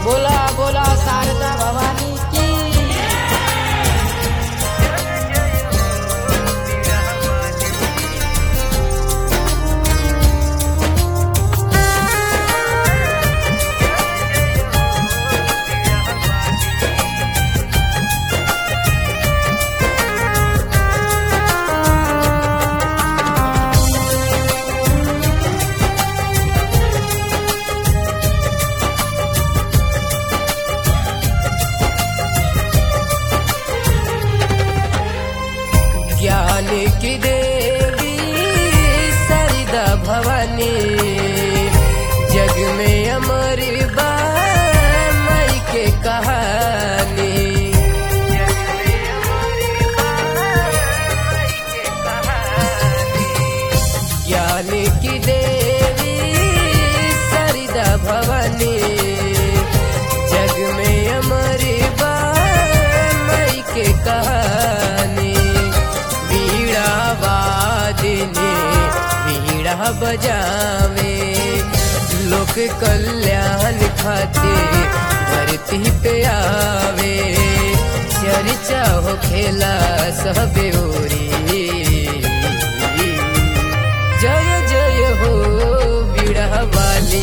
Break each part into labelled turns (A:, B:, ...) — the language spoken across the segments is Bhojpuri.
A: बोला बोला शारदा भवानी की ज्ञान की देवी सरिदा भवानी जग में अमर बा मई के कहानी ज्ञान की देवी सरिदा भवानी जग में अमर बा मई के कहानी वीणा वादिनी वीणा बजावे लोक कल्याण खातिर धरती पे आवे चर्चा हो खेला सब ओरी जय जय हो बीड़ा वाली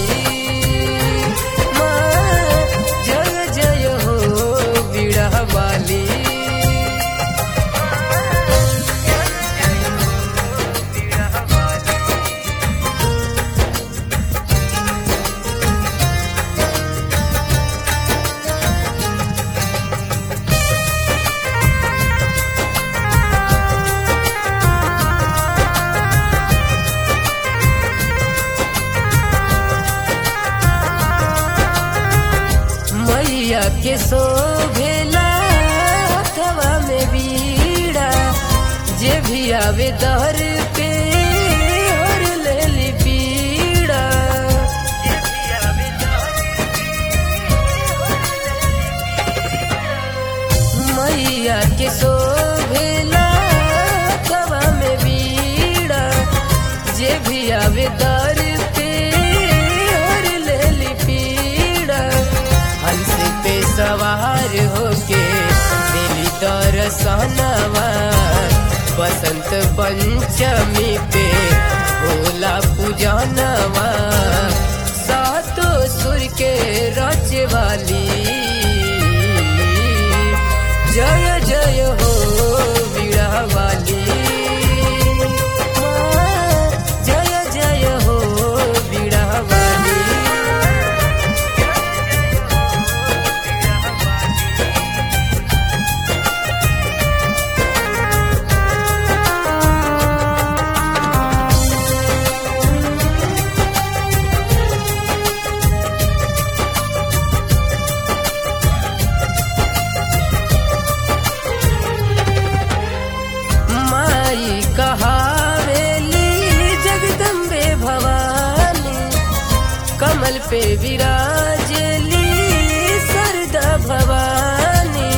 A: माँ जय जय हो बीड़ा वाली मैया के शोभेला हथवा में बीड़ा जे भी आवे दर पे हर लेली पीड़ा मैया के शोभेला हथवा में बीड़ा जे भी आवे दर पे हर लेली पीड़ा हंस पे सवार होके दिली दर्शनवा बसंत पंचमी पे भोला पूजनवा सातो सुर के रच वाली जय जय हो वीणा वाली माँ, जय जय हो वीणा वाली माई कहावेली जगदम्बे भवानी कमल पे विराजली सरदा भवानी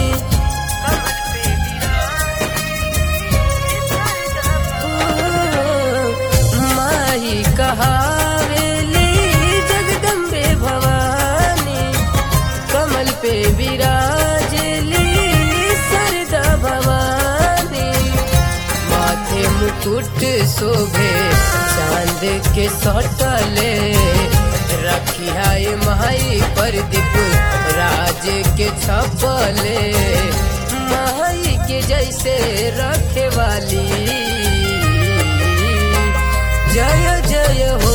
A: माई कहावेली जगदम्बे भवानी कमल पे विराजली सरदा भवानी माथे मुकुट शोभे चांद के सटले रखिया माई प्रदीप राज के छपले माई के जैसे रखे वाली जय जय हो